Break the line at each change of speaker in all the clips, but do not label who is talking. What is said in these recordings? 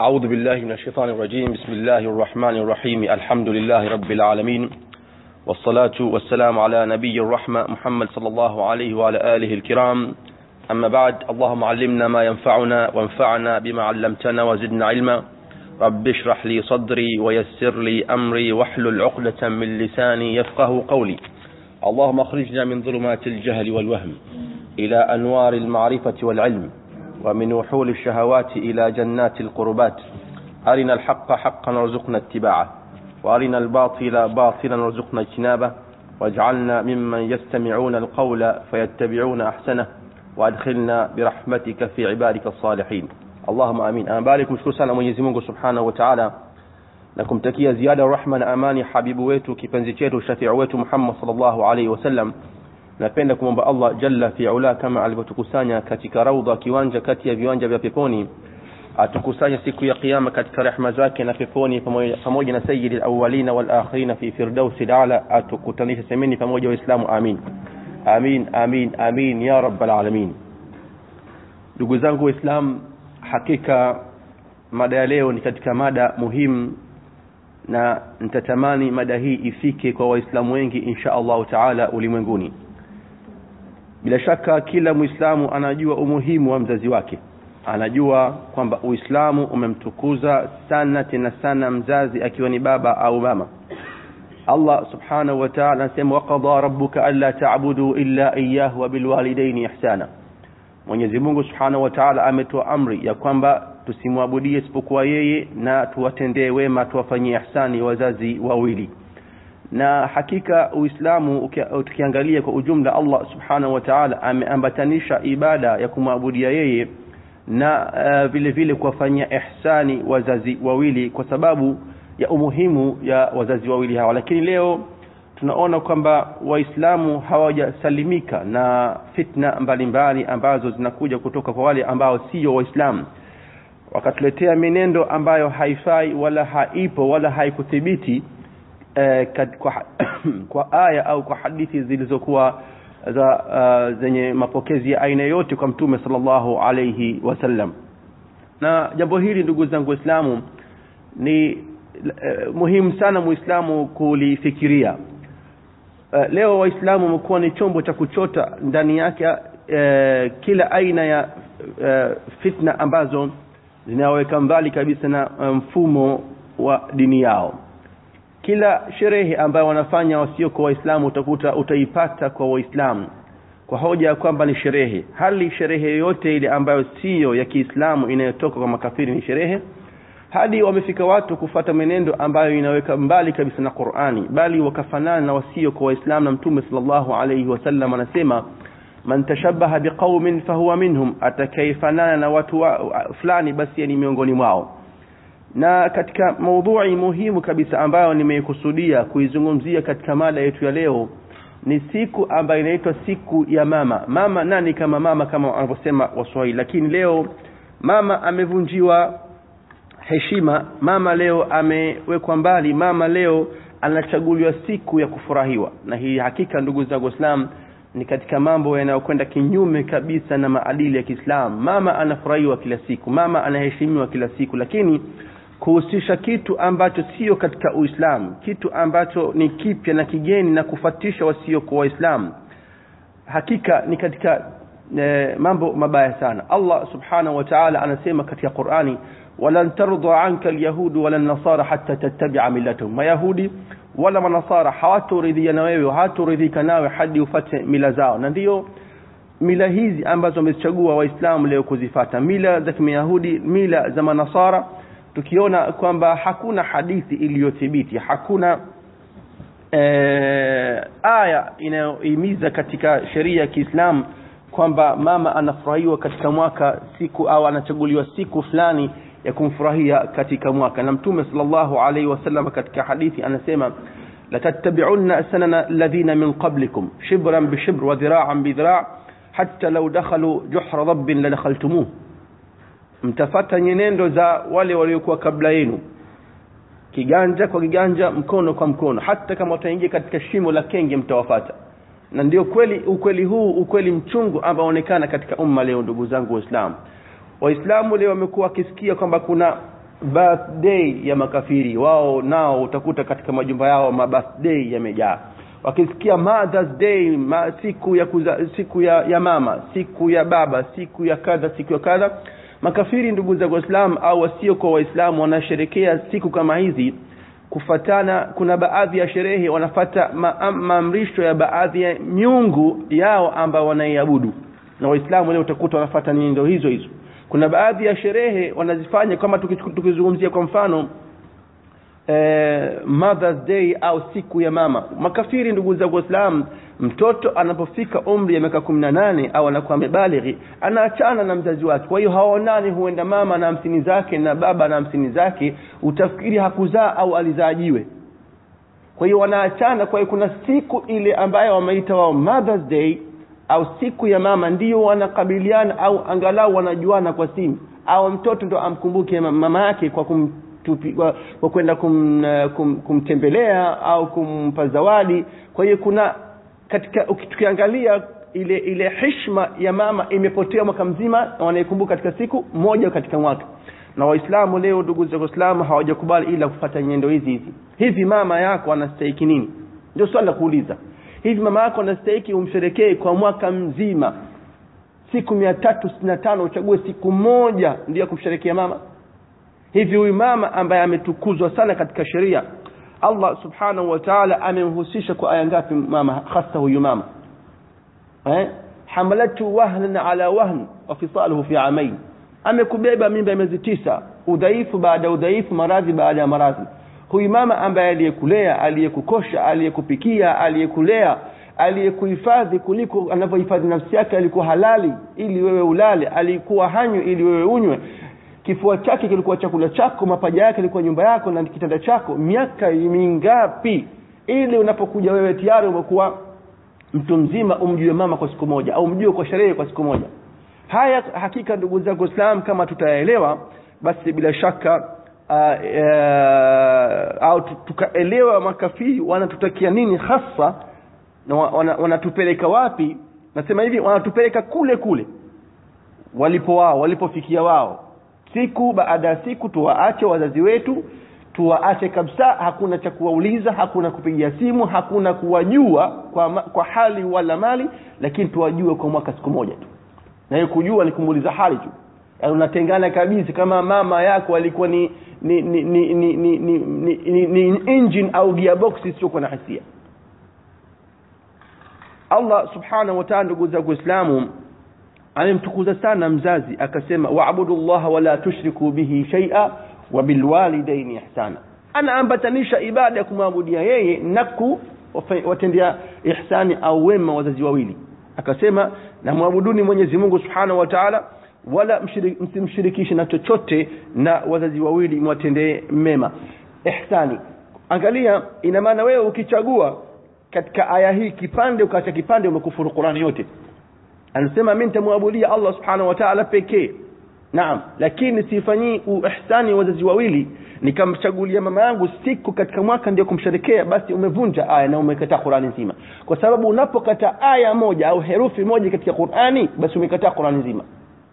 أعوذ بالله من الشيطان الرجيم بسم الله الرحمن الرحيم الحمد لله رب العالمين والصلاة والسلام على نبي الرحمة محمد صلى الله عليه وعلى آله الكرام أما بعد اللهم علمنا ما ينفعنا وانفعنا بما علمتنا وزدنا علما رب اشرح لي صدري ويسر لي أمري واحلل عقدة من لساني يفقه قولي اللهم اخرجنا من ظلمات الجهل والوهم إلى أنوار المعرفة والعلم ومن وحول الشهوات إلى جنات القربات أرنا الحق حقا وارزقنا اتباعه وأرنا الباطل باطلا وارزقنا اجتنابه واجعلنا ممن يستمعون القول فيتبعون أحسنه وأدخلنا برحمتك في عبادك الصالحين اللهم آمين أنا بالك مشكور sana Mwenyezi Mungu Subhanahu wa Ta'ala na kumtakia ziada rahma na amani habibu wetu kipenzi chetu shafiu wetu Muhammad sallallahu alaihi wasallam napenda kumwomba Allah jalla fi ula kama alivyotukusanya katika raudha kiwanja kati ya viwanja vya peponi atukusanye siku ya kiyama katika rehema zake na peponi pamoja, pamoja na sayyidi alawalina walakhirina fi firdausi ala atukutanisha semeni pamoja waislamu amin amin amin amin ya rabbal alamin ndugu zangu waislamu hakika mada ya leo ni katika mada muhimu na nitatamani mada hii ifike kwa waislamu wengi insha allahu taala ulimwenguni bila shaka kila muislamu anajua umuhimu wa mzazi wake anajua kwamba uislamu umemtukuza sana tena sana mzazi akiwa ni baba au mama allah subhanahu wa taala anasema waqada rabbuka alla tabudu illa iyahu wa bilwalidaini ihsana mwenyezi mungu subhanahu wa taala ametoa amri ya kwamba tusimwabudie isipokuwa yeye na tuwatendee wema tuwafanyie ihsani wazazi wawili na hakika uislamu tukiangalia kwa ujumla allah subhanahu wa taala ameambatanisha ibada ya kumwabudia yeye na uh, vile vile kuwafanyia ihsani wazazi wawili kwa sababu ya umuhimu ya wazazi wawili hawa lakini leo tunaona kwamba waislamu hawajasalimika na fitna mbalimbali mbali ambazo zinakuja kutoka kwa wale ambao sio waislamu wakatuletea menendo ambayo haifai wala haipo wala haikuthibiti eh, kwa, kwa aya au kwa hadithi zilizokuwa za uh, zenye mapokezi ya aina yote kwa mtume sallallahu alayhi wasallam na jambo hili ndugu zangu waislamu ni uh, muhimu sana muislamu kulifikiria uh, leo waislamu wamekuwa ni chombo cha kuchota ndani yake uh, kila aina ya uh, fitna ambazo zinaweka mbali kabisa na mfumo wa dini yao kila sherehe ambayo wanafanya wasio kwa waislamu utakuta utaipata kwa waislamu kwa hoja ya kwamba ni sherehe hali sherehe yoyote ile ambayo siyo ya kiislamu inayotoka kwa makafiri ni sherehe hadi wamefika watu kufata menendo ambayo inaweka mbali kabisa na qurani bali wakafanana na wasio kwa waislamu na mtume salllahu alaihi wasallam anasema man tashabaha biqaumin fahuwa minhum atakayefanana na watu wa, fulani basi ni miongoni mwao na katika maudhui muhimu kabisa ambayo nimeikusudia kuizungumzia katika mada yetu ya leo ni siku ambayo inaitwa siku ya mama mama nani kama mama kama wanavyosema waswahili lakini leo mama amevunjiwa heshima mama leo amewekwa mbali mama leo anachaguliwa siku ya kufurahiwa na hii hakika ndugu zangu waislam ni katika mambo yanayokwenda kinyume kabisa na maadili ya kiislamu mama anafurahiwa kila siku mama anaheshimiwa kila siku lakini kuhusisha kitu ambacho sio katika uislamu kitu ambacho ni kipya na kigeni na kufatisha wasio kwa waislamu hakika ni katika e, mambo mabaya sana allah subhanahu wa taala anasema katika qurani walan tardha anka alyahudu wala nasara hata tattabia millatahum mayahudi wala manasara hawatoridhia na wewe hawatoridhika nawe hadi ufate mila zao na ndiyo mila hizi ambazo wamezichagua waislamu leo kuzifata mila za kimyahudi mila za manasara tukiona kwamba hakuna hadithi iliyothibiti hakuna e, aya inayohimiza katika sheria ya kiislamu kwamba mama anafurahiwa katika mwaka siku au anachaguliwa siku fulani ya kumfurahia katika mwaka na mtume salllahu alaihi wasallam katika hadithi anasema latattabiunna sanana alladhina min qablikum shibran bishibr wa dhiraan bidhira hatta lau dakhalu juhra dhabbin ladakhaltumuh mtafata nyenendo za wale waliokuwa kabla yenu kiganja kwa kiganja mkono kwa mkono hata kama wataingia katika shimo la kenge mtawafata na ndio kweli ukweli huu ukweli mchungu ambao unaonekana katika umma leo ndugu zangu waislamu waislamu leo wamekuwa wakisikia kwamba kuna birthday ya makafiri wao nao utakuta katika majumba yao ma birthday yamejaa wakisikia mothers day ma, siku ya kuza, siku ya, ya mama siku ya baba siku ya kadha siku ya kadha makafiri ndugu za waislamu au wasio kwa waislamu wanasherekea siku kama hizi kufatana kuna baadhi ya sherehe wanafata ma, maamrisho ya baadhi ya miungu yao ambao wanaiabudu na waislamu leo utakuta wanafata nyendo hizo hizo kuna baadhi ya sherehe wanazifanya kama tukizungumzia kwa mfano eh, mothers day au siku ya mama makafiri ndugu zangu waislamu mtoto anapofika umri ya miaka kumi na nane au anakuwa amebalighi anaachana na mzazi wake kwa hiyo hawaonani huenda mama na hamsini zake na baba na hamsini zake utafikiri hakuzaa au alizaajiwe kwa hiyo wanaachana kwa hiyo kuna siku ile ambayo wameita wao mothers day au siku ya mama ndio wanakabiliana au angalau wanajuana kwa simu au mtoto ndo amkumbuke mama yake kwa kum tupi, kwa, kwa kwenda kum, kum, kumtembelea au kumpa zawadi kwa hiyo kuna katika tukiangalia ile ile heshima ya mama imepotea mwaka mzima na wanaikumbuka katika siku moja katika mwaka na waislamu leo ndugu za waislamu hawajakubali ila kufata nyendo hizi hizi hivi mama yako anastahiki nini ndio swali la kuuliza hivi mama yako anastahiki umsherekee kwa mwaka mzima siku mia tatu sitini na tano uchague siku moja ndio kumsherekea mama hivi huyu mama ambaye ametukuzwa sana katika sheria Allah subhanahu wa ta'ala amemhusisha kwa aya ngapi mama hasa huyu mama eh hamalatu wahnan ala wahn wa fisaluhu fi amain amekubeba mimba ya miezi tisa udhaifu baada ya udhaifu maradhi baada ya maradhi huyu mama ambaye aliyekulea aliyekukosha aliyekupikia aliyekulea aliyekuhifadhi kuliko anavyohifadhi nafsi yake alikuwa halali ili wewe ulale alikuwa hanywe ili wewe unywe kifua chake kilikuwa chakula chako mapaja yake ilikuwa nyumba yako na kitanda chako miaka mingapi ili unapokuja wewe tayari umekuwa mtu mzima umjue mama kwa siku moja au umjue kwa sherehe kwa siku moja haya hakika ndugu zangu Islam kama tutayaelewa basi bila shaka uh, uh, au tukaelewa makafiri wanatutakia nini hasa na wanatupeleka wana wapi nasema hivi wanatupeleka kule kule walipo wao walipofikia wao siku baada ya siku tuwaache wazazi wetu tuwaache kabisa hakuna cha kuwauliza hakuna kupigia simu hakuna kuwajua kwa, kwa hali wala mali lakini tuwajue kwa mwaka siku moja tu na hiyo kujua ni kumuuliza hali tu yaani unatengana kabisa kama mama yako alikuwa ni ni ni ni ni, ni, ni, ni, ni, ni engine au gearbox isiyokuwa na hisia Allah subhanahu wa ta'ala ndugu zangu waislamu amemtukuza sana mzazi akasema waabudu llaha wala tushriku bihi shaia wa bilwalidaini ihsana anaambatanisha ibada ya kumwabudia yeye na kuwatendea ihsani au wema wazazi wawili akasema na mwabuduni mwenyezi mungu subhanahu wa taala wala msimshirikishe na chochote na wazazi wawili mwatendee mema ihsani angalia ina maana wewe ukichagua katika aya hii kipande ukaacha kipande umekufuru qurani yote anasema mimi nitamwabudia Allah subhanahu wa ta'ala pekee naam lakini sifanyii ihsani wazazi wawili nikamchagulia mama yangu siku katika mwaka ndio kumsherekea basi umevunja aya na umekataa Qur'ani nzima kwa sababu unapokata aya moja au herufi moja katika Qur'ani basi umekataa Qur'ani nzima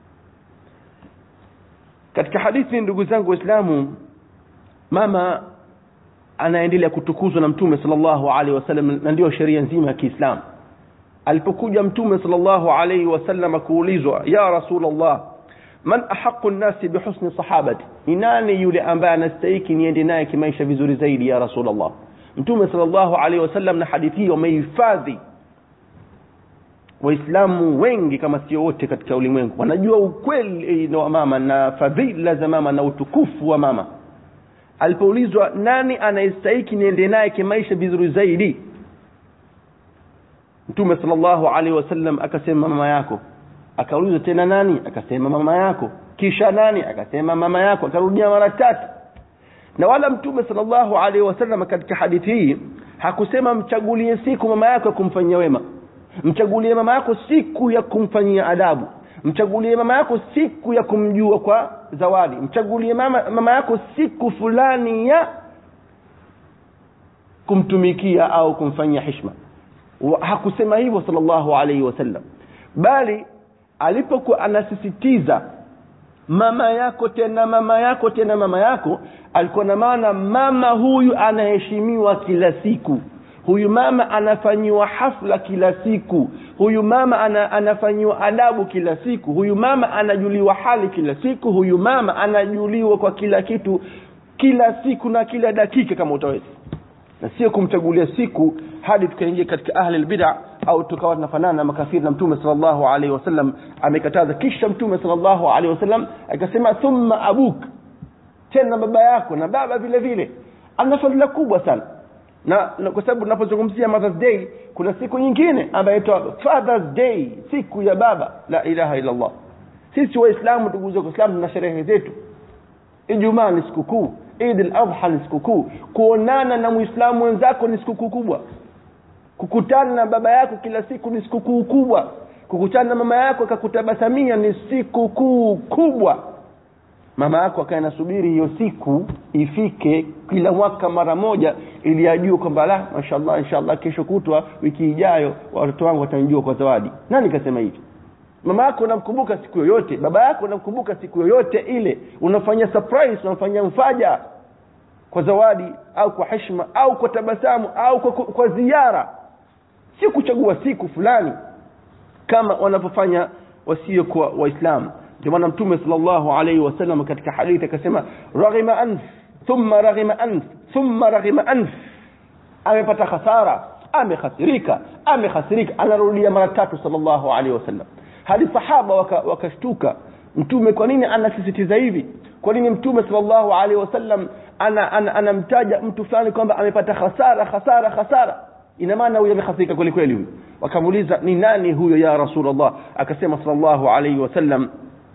katika hadithi ndugu zangu waislamu mama anaendelea kutukuzwa na mtume sallallahu alaihi wasallam na ndio sheria nzima ya Kiislamu alipokuja mtume sallallahu alaihi wasallam kuulizwa ya rasulullah man ahaqu nnasi bihusni sahabati ni nani yule ambaye anastahiki niende naye kimaisha vizuri zaidi ya rasulullah mtume sallallahu alaihi wasallam na hadithi hii wamehifadhi waislamu wengi kama sio wote katika ulimwengu wanajua ukweli wa mama na fadhila za mama na utukufu wa mama alipoulizwa nani anayestahiki niende naye kimaisha vizuri zaidi mtume sallallahu alaihi wasallam akasema mama yako akaulizwa tena nani akasema mama yako kisha nani akasema mama yako akarudia mara tatu na wala mtume sallallahu alaihi wasallam katika hadithi hii hakusema mchagulie siku mama yako ya kumfanyia wema mchagulie mama yako siku ya kumfanyia adabu mchagulie mama yako siku ya kumjua kwa zawadi mchagulie mama, mama yako siku fulani ya kumtumikia au kumfanyia hishma hakusema hivyo sallallahu alaihi wasallam bali alipokuwa anasisitiza mama yako tena mama yako tena mama yako alikuwa na maana mama huyu anaheshimiwa kila siku huyu mama anafanyiwa hafla kila siku huyu mama ana, anafanyiwa adabu kila siku huyu mama anajuliwa hali kila siku huyu mama anajuliwa kwa kila kitu kila siku na kila dakika kama utaweza na sio kumchagulia siku hadi tukaingia katika ahli albid'a au tukawa tunafanana na makafiri na mtume sallallahu alaihi wasallam amekataza kisha mtume sallallahu alaihi wasallam akasema thumma abuk tena baba yako na baba vile vile ana fadhila kubwa sana na, na kwa sababu tunapozungumzia mothers day kuna siku nyingine ambayo inaitwa fathers day siku ya baba la ilaha illa allah sisi waislamu ndugu zangu waislamu tuna sherehe zetu ijumaa ni sikukuu idi al-adha ni sikukuu kuonana na muislamu wenzako ni sikukuu kubwa kukutana na baba yako kila siku ni sikukuu kubwa kukutana na mama yako akakutabasamia ni sikukuu kubwa mama yako akae nasubiri hiyo siku ifike kila mwaka mara moja ili ajue kwamba la mashallah inshallah kesho kutwa wiki ijayo watoto wangu watanijua kwa zawadi nani kasema hivi mama yako unamkumbuka siku yoyote baba yako unamkumbuka siku yoyote ile unafanya surprise unafanya mfaja kwa zawadi au kwa heshima au kwa tabasamu au kwa, kwa ziara sio kuchagua siku fulani kama wanavyofanya wasio kwa waislamu ndio maana mtume sallallahu alaihi wasallam katika hadithi akasema raghima anf thumma raghima anf thumma raghima anf amepata hasara amekhasirika amekhasirika anarudia mara tatu sallallahu alaihi wasallam hadi sahaba wakashtuka waka mtume kwa nini anasisitiza hivi kwa nini mtume sallallahu alaihi wasallam anamtaja ana, ana, ana mtu fulani kwamba amepata hasara hasara hasara ina maana huyo amehasirika kweli kweli huyo wakamuuliza ni nani huyo ya rasulullah akasema sallallahu alaihi wasallam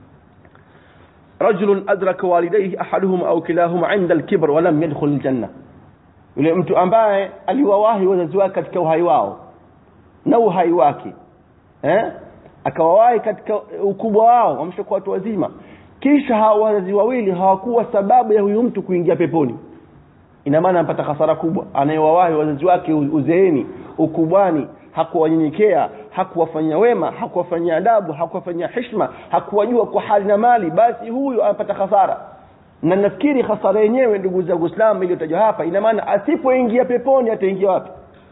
رجل أدرك والديه أحدهما أو كلاهما عند الكبر ولم يدخل الجنة yule mtu ambaye aliwawahi wazazi wake katika uhai wao na uhai wake eh? akawawahi katika ukubwa wao wameshakuwa watu wazima kisha hawa wazazi wawili hawakuwa sababu ya huyu mtu kuingia peponi ina maana anapata hasara kubwa anayewawahi wazazi wake uzeeni ukubwani hakuwanyenyekea hakuwafanyia wema hakuwafanyia adabu hakuwafanyia heshima hakuwajua kwa hali na mali basi huyu anapata hasara na nafikiri hasara yenyewe ndugu zangu Uislamu iliyotajwa hapa ina maana asipoingia peponi ataingia wapi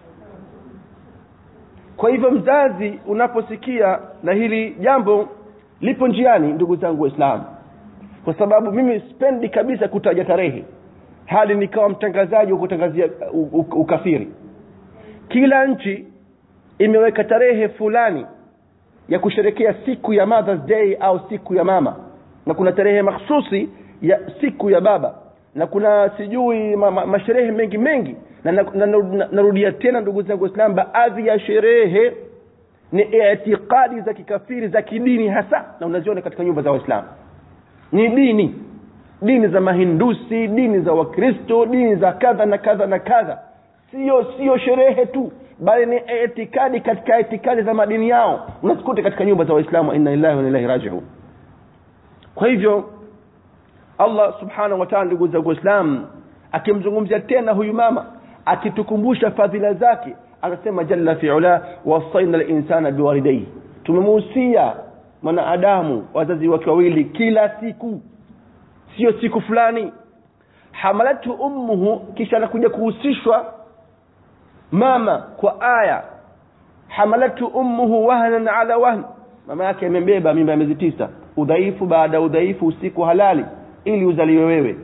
kwa hivyo mzazi unaposikia na hili jambo lipo njiani ndugu zangu waislamu kwa sababu mimi spendi kabisa kutaja tarehe hali nikawa mtangazaji wa kutangazia ukafiri kila nchi imeweka tarehe fulani ya kusherekea siku ya Mother's Day au siku ya mama na kuna tarehe mahsusi ya siku ya baba na kuna sijui ma, ma, masherehe mengi mengi na narudia na, na, na, na tena ndugu zangu waislamu baadhi ya sherehe ni itikadi za kikafiri za kidini hasa na unaziona katika nyumba za waislamu ni dini dini za mahindusi dini za wakristo dini za kadha na kadha na kadha sio sio sherehe tu bali ni itikadi katika itikadi za madini yao unazikuta katika nyumba za waislamu inna lillahi wa inna ilaihi raji'un kwa hivyo Allah subhanahu wa ta'ala ndugu zangu waislamu akimzungumzia tena huyu mama akitukumbusha fadhila zake anasema jalla fi'ala wasaina al-insana biwalidayhi tumemuhusia mwanadamu wazazi wake wawili kila siku sio siku fulani hamalatu ummuhu kisha anakuja kuhusishwa mama kwa aya hamalatu ummuhu wahnan ala wahn mama yake amembeba mimba ya miezi tisa udhaifu baada ya udhaifu usiku halali ili uzaliwe wewe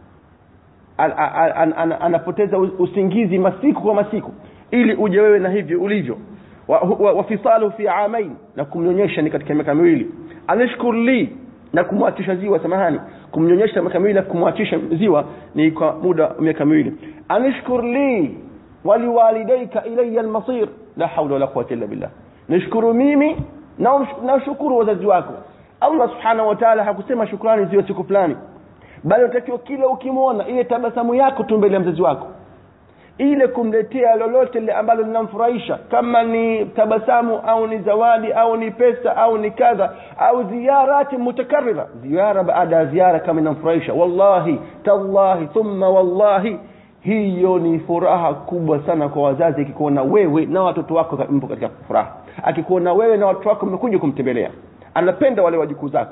an, an, an, an, anapoteza usingizi masiku kwa masiku ili uje wewe na hivyo ulivyo wafisalu wa, wa fi amain na kumnyonyesha ni katika miaka miwili anashkur li na kumwachisha ziwa samahani kumnyonyesha miaka miwili na kumwachisha ziwa ni kwa muda wa miaka miwili anashkur li waliwalidayka ilayya almasir la hawla wala quwwata illa billah nishukuru mimi na nashukuru wazazi wako Allah subhanahu wa ta'ala hakusema shukrani ziwe siku fulani bali unatakiwa kila ukimwona ile tabasamu yako tu mbele ya mzazi wako ile kumletea lolote lile ambalo linamfurahisha kama ni tabasamu au ni zawadi au ni pesa au ni kadha au ziyarati mutakarrira ziara baada ya ziara kama inamfurahisha wallahi tallahi thumma wallahi hiyo ni furaha kubwa sana kwa wazazi akikuona wewe na watoto wako mpo katika furaha akikuona wewe na watoto wako mmekuja kumtembelea anapenda wale wajukuu zako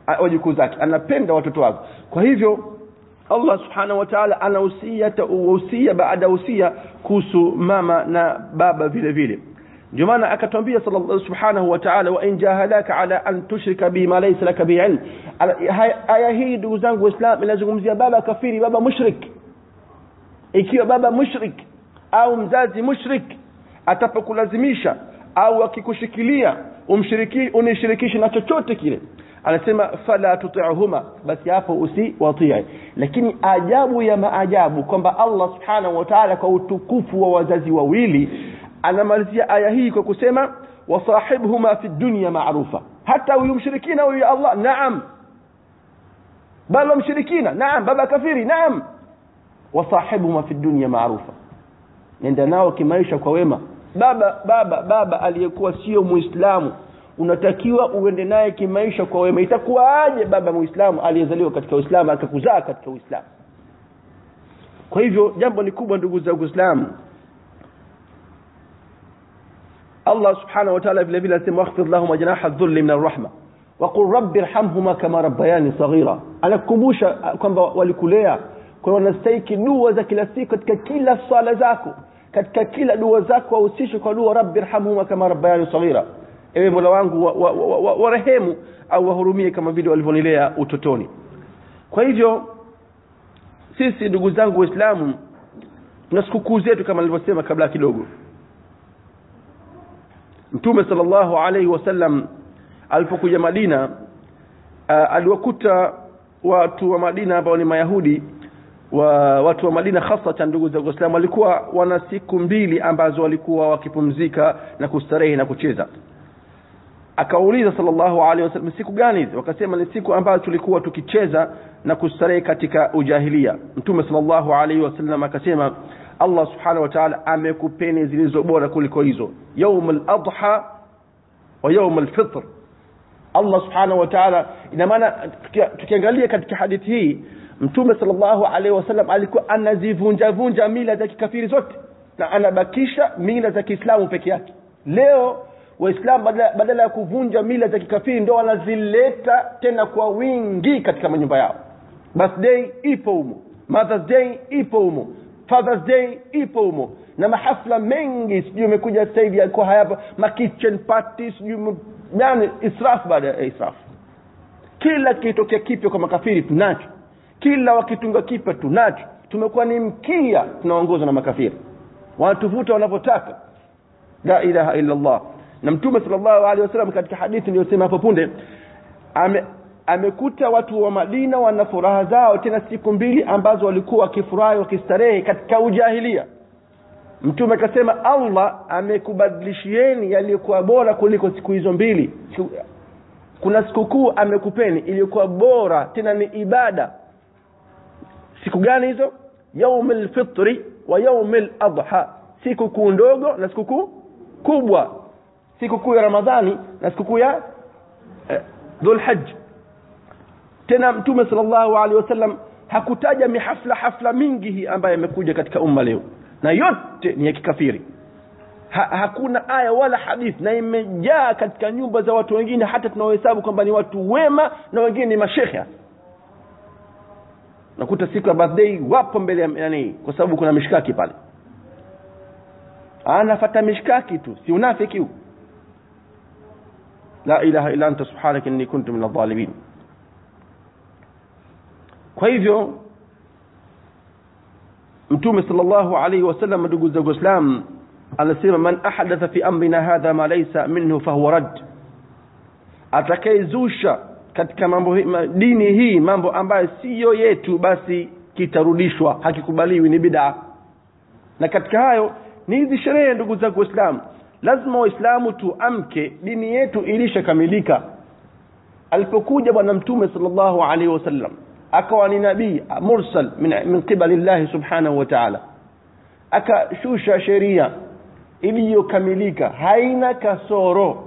a- wajukuu zake anapenda watoto wake kwa hivyo allah subhanahu wa taala anahusia usia baada ya usia kuhusu mama na baba vile vile ndio maana akatwambia sallallahu subhanahu wa ta'ala wa in jahadaka ala an tushrika bi ma laysa laka bi ilm Ala- haya- aya hii ndugu zangu waislam inazungumzia baba kafiri baba mushrik ikiwa baba mushrik au mzazi mushrik atapokulazimisha au akikushikilia umshiriki unishirikishe na chochote kile anasema fala tuti'huma basi hapo usiwatii lakini ajabu ya maajabu kwamba Allah subhanahu wa ta'ala kwa utukufu wa wazazi wawili anamalizia aya hii kwa kusema wasahibhuma fi dunya ma'rufa hata huyu mshirikina huyu ya Allah naam baba mshirikina naam baba kafiri naam wasahibhuma fi dunya ma'rufa nenda nao kimaisha kwa wema baba baba baba aliyekuwa sio muislamu unatakiwa uende naye kimaisha kwa wema itakuwaaje baba muislamu aliyezaliwa katika uislamu akakuzaa katika uislamu kwa hivyo jambo ni kubwa ndugu zangu waislamu Allah subhanahu wa ta'ala vile vile anasema wakhfid lahum janaha dhulli min arrahma waqul rabbi irhamhuma kama rabbayani saghira anakukumbusha kwamba walikulea kwa hiyo wanastahiki dua za kila siku katika kila swala zako katika kila dua zako wahusishe kwa dua rabbi irhamhuma kama rabbayani saghira ewe mola wangu warehemu wa, wa, wa, warehemu au wahurumie kama vile walivyonilea utotoni kwa hivyo sisi ndugu zangu waislamu tuna sikukuu zetu kama nilivyosema kabla kidogo mtume sallallahu alaihi wasallam alipokuja madina uh, aliwakuta watu wa madina ambao ni mayahudi wa watu wa madina hasatan ndugu za waislamu walikuwa wana siku mbili ambazo walikuwa wakipumzika na kustarehe na kucheza akauliza sallallahu alaihi wasallam siku gani hizi wakasema ni siku ambazo tulikuwa tukicheza na kustarehe katika ujahilia mtume sallallahu alaihi wasallam akasema Allah subhanahu wa ta'ala amekupeni zilizo bora kuliko hizo يوم الأضحى ويوم الفطر Allah subhanahu wa ta'ala ina maana tukiangalia katika hadithi hii mtume sallallahu alaihi wasallam alikuwa anazivunja vunja mila za kikafiri zote na anabakisha mila za Kiislamu peke yake leo waislamu badala, badala ya kuvunja mila za kikafiri ndio wanazileta tena kwa wingi katika manyumba yao birthday ipo humo mother's day ipo humo father's day ipo humo na mahafla mengi sijui imekuja sasa hivi yalikuwa hayapa ma kitchen party sijui yani israf baada ya israf kila kitokea kipya kwa makafiri tunacho kila wakitunga kipya tunacho tumekuwa ni mkia tunaongozwa na makafiri wanatuvuta wanavyotaka la ilaha illa Allah na mtume sallallahu alaihi wasallam katika hadithi niliyosema hapo punde ame amekuta watu wa Madina wana furaha zao tena siku mbili ambazo walikuwa wakifurahi wakistarehe katika ujahilia mtume akasema Allah amekubadilishieni yaliyokuwa bora kuliko siku hizo mbili kuna sikukuu amekupeni iliyokuwa bora tena ni ibada siku gani hizo yaumul fitri wa yaumul adha sikukuu ndogo na sikukuu kubwa sikukuu ya Ramadhani na sikukuu ya eh, Dhulhajj tena mtume sallallahu alaihi wasallam hakutaja mihafla hafla mingi hii ambayo imekuja katika umma leo na yote ni ya kikafiri ha, hakuna aya wala hadithi na imejaa katika nyumba za watu wengine hata tunaohesabu kwamba ni watu wema na wengine ni mashekhe nakuta siku ya birthday wapo mbele ya yani kwa sababu kuna mishkaki pale anafata mishkaki tu si unafiki huu la ilaha illa anta subhanaka inni kuntu min adh-dhalimin kwa hivyo mtume sallallahu alayhi wasallam ndugu zangu waislamu anasema man ahadatha fi amrina hadha ma laysa minhu fahuwa rad atakayezusha katika mambo dini hii mambo ambayo siyo yetu basi kitarudishwa hakikubaliwi ni bid'a na katika hayo ni hizi sherehe ndugu zangu waislamu lazima waislamu tuamke dini yetu ilishakamilika alipokuja bwana mtume sallallahu alaihi wasallam akawa ni nabii mursal min, min qibali llahi subhanahu wa ta'ala akashusha sheria iliyokamilika haina kasoro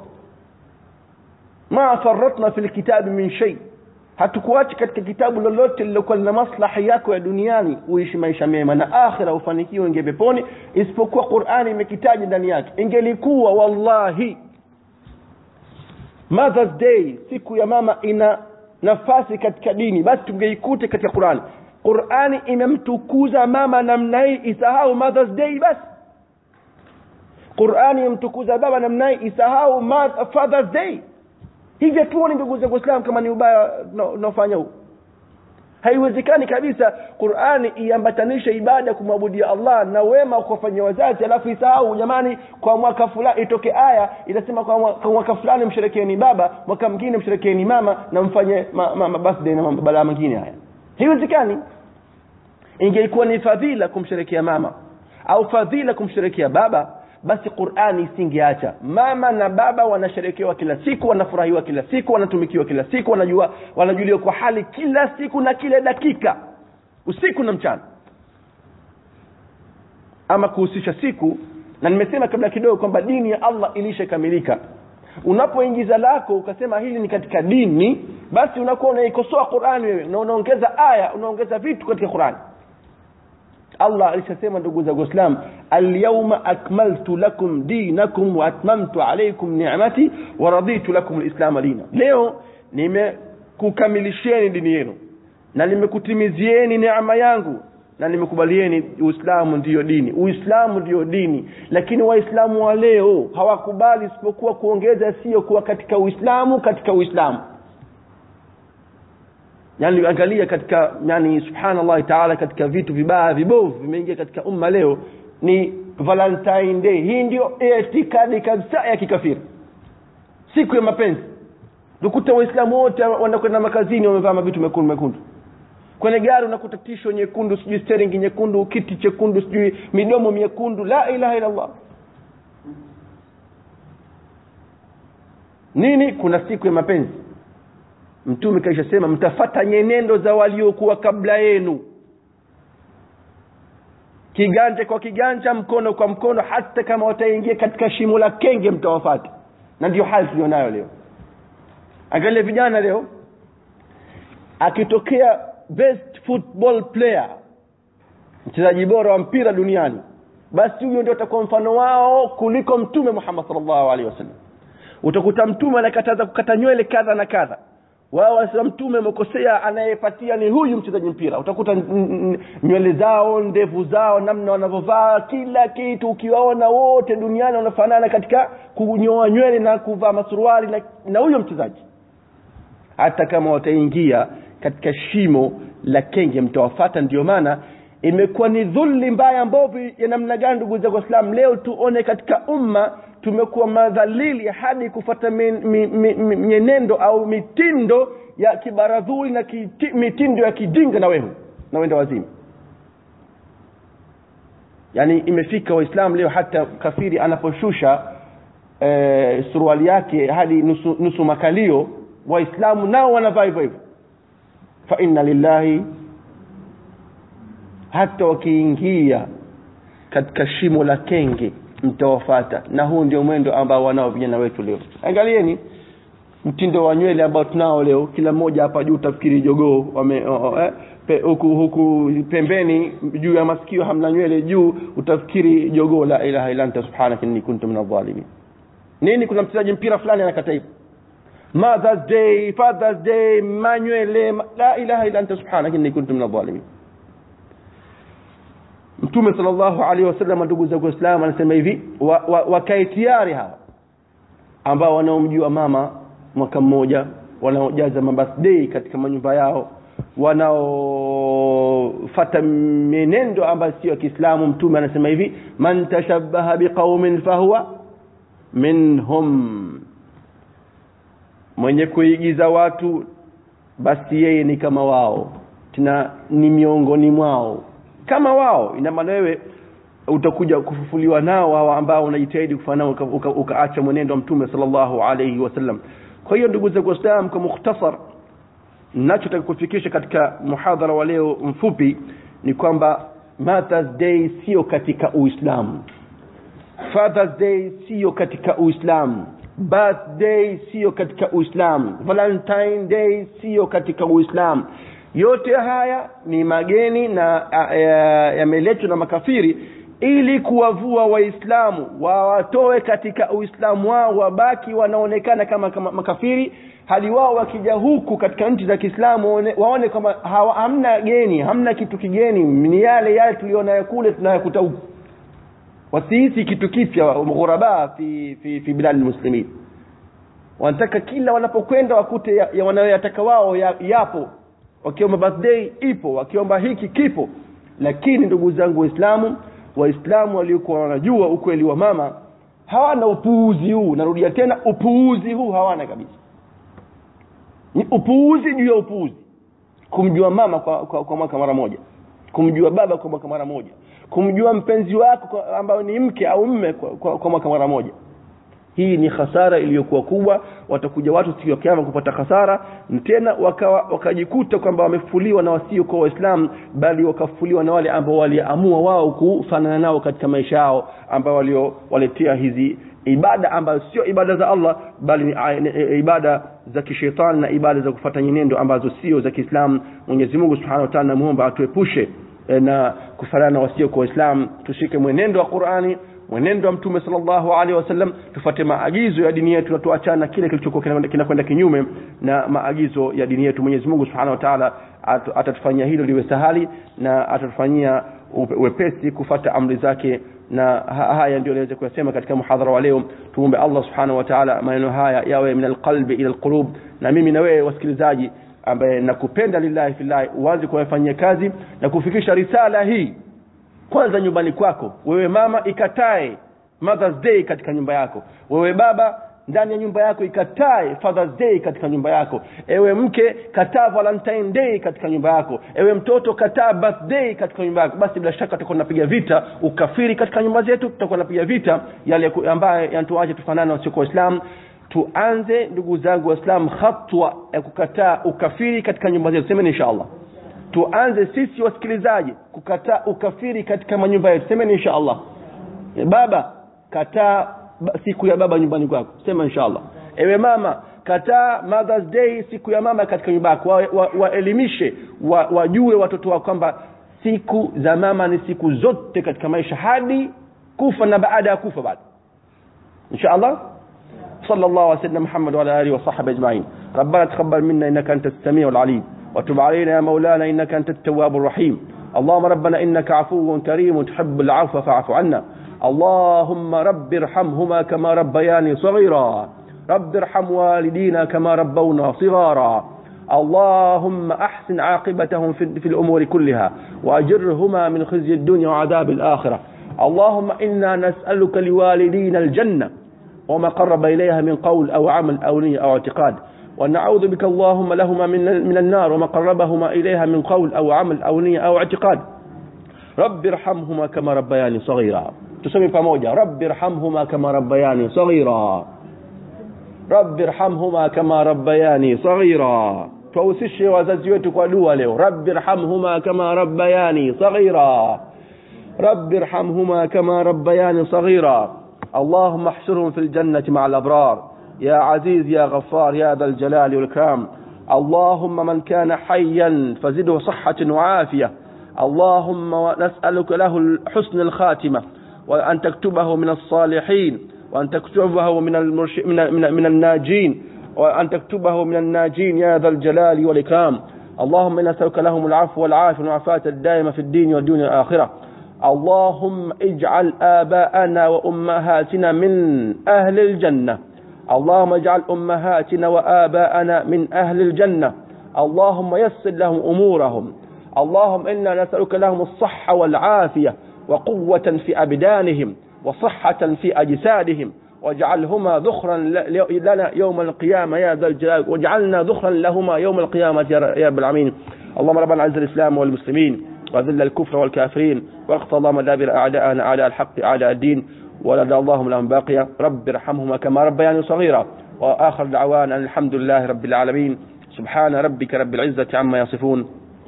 ma faratna fil kitabi min shay hatukuacha katika kitabu lolote lilokuwa lina maslahi yako ya duniani uishi maisha mema na akhira ufanikiwe inge peponi isipokuwa Qur'ani imekitaja ndani yake ingelikuwa wallahi Mother's Day siku ya mama ina nafasi katika dini basi tungeikuta katika qurani qurani imemtukuza mama namna hii isahau mothers day basi qurani imemtukuza baba namna hii isahau fathers day hivyo tuone ndugu zangu waislamu kama ni ubaya unaofanya huu haiwezekani kabisa qurani iambatanishe ibada kumwabudia allah na wema kuwafanyia wazazi alafu isahau jamani kwa mwaka fulani itoke aya inasema kwa mwaka, kwa mwaka fulani msherekeeni baba mwaka mwingine msherekeeni mama na mfanye ma, ma, ma birthday na mabalaa mengine haya haiwezekani ingelikuwa ni fadhila kumsherekea mama au fadhila kumsherekea baba basi qurani isingeacha mama na baba wanasherekewa kila siku wanafurahiwa kila siku wanatumikiwa kila siku wanajua wanajuliwa kwa hali kila siku na kila dakika usiku na mchana ama kuhusisha siku na nimesema kabla kidogo kwamba dini ya allah ilishakamilika unapoingiza lako ukasema hili ni katika dini basi unakuwa unaikosoa qurani wewe na unaongeza aya unaongeza vitu katika qurani allah alishasema ndugu zangu waislam alyauma akmaltu lakum dinakum waatmamtu alaikum nicmati waraditu lakum lislama dina leo nimekukamilisheni dini yenu na nimekutimizieni neema yangu na nimekubalieni uislamu ndiyo dini uislamu ndiyo dini lakini waislamu wa leo hawakubali isipokuwa kuongeza sio kuwa katika uislamu katika uislamu yani angalia katika yani subhanallah taala katika vitu vibaya vibovu vimeingia katika umma leo ni valentine day hii ndio itikadi kabisa ya kikafiri siku ya mapenzi ukuta waislamu wote wanakwenda makazini wamevaa mavitu mekundu mekundu kwenye gari unakuta tisho nyekundu sijui steringi nyekundu kiti chekundu sijui midomo miekundu la ilaha illallah nini kuna siku ya mapenzi mtume kaishasema mtafata nyenendo za waliokuwa kabla yenu kiganja kwa kiganja mkono kwa mkono hata kama wataingia katika shimo la kenge mtawafata na ndio hali tulionayo leo angalia vijana leo akitokea best football player mchezaji bora wa mpira duniani basi huyo ndio utakuwa mfano wao kuliko mtume muhammad salllahu alehi wasallam utakuta mtume anakataza kukata nywele kadha na kadha wao wasema mtume amekosea anayepatia ni huyu mchezaji mpira utakuta nywele zao ndevu zao namna wanavyovaa kila kitu ukiwaona wote duniani wanafanana katika kunyoa nywele na kuvaa masuruali na, na huyo mchezaji hata kama wataingia katika shimo la kenge mtawafata ndio maana imekuwa ni dhulli mbaya mbovu ya namna gani ndugu zangu waislam leo tuone katika umma tumekuwa madhalili hadi kufata mienendo au mitindo ya kibaradhuli na kiti, mitindo ya kijinga na wehu na wenda wazimu yaani imefika waislamu leo hata kafiri anaposhusha e, suruali yake hadi nusu, nusu makalio waislamu nao wanavaa hivyo hivyo fa inna lillahi hata wakiingia katika shimo la kenge mtawafata na huu ndio mwendo ambao wanao vijana wetu leo angalieni mtindo wa nywele ambao tunao leo kila mmoja hapa juu utafikiri jogoo wame oh, eh, pe, huku huku pembeni juu ya masikio hamna nywele juu utafikiri jogoo la ilaha illa anta subhanaka inni kuntu min adh-dhalimin nini kuna mchezaji mpira fulani anakata hivyo mothers day fathers day manywele ma, la ilaha illa anta subhanaka inni kuntu min adh-dhalimin mtume sallallahu alaihi wasallam ndugu zangu waislamu anasema hivi wakae wa, wa tayari hawa ambao wanaomjua mama mwaka mmoja wanaojaza mabirthday katika manyumba yao wanaofata mienendo ambayo sio ya kiislamu mtume anasema hivi man tashabbaha biqaumin fahuwa minhum mwenye kuigiza watu basi yeye ni kama wao tena ni miongoni mwao kama wao ina maana wewe utakuja kufufuliwa nao hawa ambao unajitahidi kufanya nao ukaacha uka, uka mwenendo wa mtume sallallahu alayhi wasallam kwa hiyo ndugu zangu waislamu kwa mukhtasar ninachotaka kufikisha katika muhadhara wa leo mfupi ni kwamba mothers day sio katika uislamu fathers day sio katika uislamu birthday sio katika uislamu valentine day sio katika uislamu yote haya ni mageni na yameletwa na makafiri ili kuwavua waislamu wawatoe katika uislamu wao wabaki wanaonekana kama, kama makafiri hali wao wakija huku katika nchi za kiislamu waone, waone kama hawa, hamna geni hamna kitu kigeni ni yale yale tulionayo kule tunayakuta huku wasihisi kitu kipya ghuraba fi, fi, fi biladi lmuslimin wanataka kila wanapokwenda wakute ya, ya wanayoyataka wao ya, yapo wakiomba birthday ipo wakiomba hiki kipo lakini ndugu zangu waislamu waislamu waliokuwa wanajua ukweli wa mama hawana upuuzi huu narudia tena upuuzi huu hawana kabisa ni upuuzi juu ya upuuzi kumjua mama kwa, kwa, kwa mwaka mara moja kumjua baba kwa mwaka mara moja kumjua mpenzi wako ambayo ni mke au mme kwa, kwa, kwa mwaka mara moja hii ni hasara iliyokuwa kubwa watakuja watu siku ya kiama kupata hasara tena wakawa wakajikuta kwamba wamefuliwa na wasio kwa waislamu bali wakafuliwa na wale ambao waliamua wao kufanana nao katika maisha yao ambao waliowaletea hizi ibada ambazo sio ibada za Allah bali ni ibada za kishetani na ibada za kufata nyenendo ambazo sio za Kiislamu Mwenyezi Mungu Subhanahu wa Ta'ala namuomba atuepushe na kufanana na wasio kwa Waislamu tushike mwenendo wa Qur'ani mwenendo wa mtume sallallahu alaihi wasallam tufuate maagizo ya dini yetu na tuachana kile kilichokuwa kinakwenda kinyume na maagizo ya dini yetu Mwenyezi Mungu Subhanahu wa Ta'ala atatufanyia hilo liwe sahali na atatufanyia wepesi kufata amri zake na haya ndio niweze kuyasema katika muhadhara wa leo tuombe Allah Subhanahu wa Ta'ala maneno haya yawe min alqalbi ila alqulub na mimi na wewe wasikilizaji ambaye nakupenda lillahi fillahi uanze kuyafanyia kazi na kufikisha risala hii kwanza nyumbani kwako wewe mama ikatae Mother's Day katika nyumba yako wewe baba ndani ya nyumba yako ikatae Father's Day katika nyumba yako ewe mke kataa Valentine Day katika nyumba yako ewe mtoto kataa birthday katika nyumba yako basi bila shaka tutakuwa tunapiga vita ukafiri katika nyumba zetu tutakuwa tunapiga vita yale ambayo yanatuache tufanane wasio kwa Islam tuanze ndugu zangu waislamu hatua ya kukataa ukafiri katika nyumba zetu semeni inshallah tuanze sisi wasikilizaji kukataa ukafiri katika manyumba yetu semeni inshallah baba kataa siku ya baba nyumbani kwako sema inshallah ewe mama kataa mothers day siku ya mama katika nyumba yako waelimishe wa, wa, wa wajue watoto wao kwamba siku za mama ni siku zote katika maisha hadi kufa na baada ya kufa bado inshallah صلى الله على سيدنا محمد وعلى اله وصحبه اجمعين ربنا تقبل منا انك انت السميع العليم وتب علينا يا مولانا انك انت التواب الرحيم اللهم ربنا انك عفو كريم تحب العفو فاعف عنا اللهم رب ارحمهما كما ربياني صغيرا رب ارحم والدينا كما ربونا صغارا اللهم احسن عاقبتهم في, في الامور كلها واجرهما من خزي الدنيا وعذاب الاخره اللهم انا نسالك لوالدينا الجنه وما قرب اليها من قول او عمل او نيه او اعتقاد ونعوذ بك اللهم لهما من من النار وما قربهما اليها من قول او عمل او نيه او اعتقاد رب ارحمهما كما ربياني صغيرا tuseme pamoja rabbi irhamhuma kama rabbayani saghira rabbi irhamhuma kama rabbayani saghira tuwahusishe wazazi wetu kwa dua leo rabbi irhamhuma kama rabbayani saghira rabbi irhamhuma kama rabbayani saghira اللهم احشرهم في الجنة مع الأبرار يا عزيز يا غفار يا ذا الجلال والإكرام اللهم من كان حيا فزده صحة وعافية اللهم نسألك له حسن الخاتمة وأن تكتبه من الصالحين وأن تكتبه من, المرش... من, من, من الناجين وأن تكتبه من الناجين يا ذا الجلال والإكرام اللهم إنا نسألك لهم العفو والعافية والعافاة الدائمة في الدين والدنيا الآخرة اللهم اجعل آباءنا وأمهاتنا من أهل الجنة اللهم اجعل أمهاتنا وآباءنا من أهل الجنة اللهم يسر لهم أمورهم اللهم إنا نسألك لهم الصحة والعافية وقوة في أبدانهم وصحة في أجسادهم واجعلهما ذخرا لنا يوم القيامة يا ذا الجلال واجعلنا ذخرا لهما يوم القيامة يا رب العالمين اللهم ربنا عز الإسلام والمسلمين وذل الكفر والكافرين واقضى اللهم دابر أعداءنا أعداء الحق أعداء الدين ولدى اللهم لهم باقية رب ارحمهما كما ربياني صغيرا وآخر دعوانا أن الحمد لله رب العالمين سبحان ربك رب العزة عما يصفون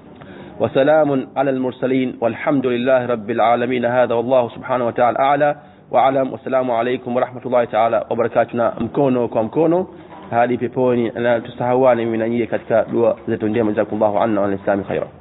وسلام على المرسلين والحمد لله رب العالمين هذا والله سبحانه وتعالى أعلى وأعلم والسلام عليكم ورحمة الله تعالى وبركاتنا mkono kwa mkono hadi peponi na tusahawani mimi na nyie katika dua zetu njema jazakumullahu anna wa alislami khaira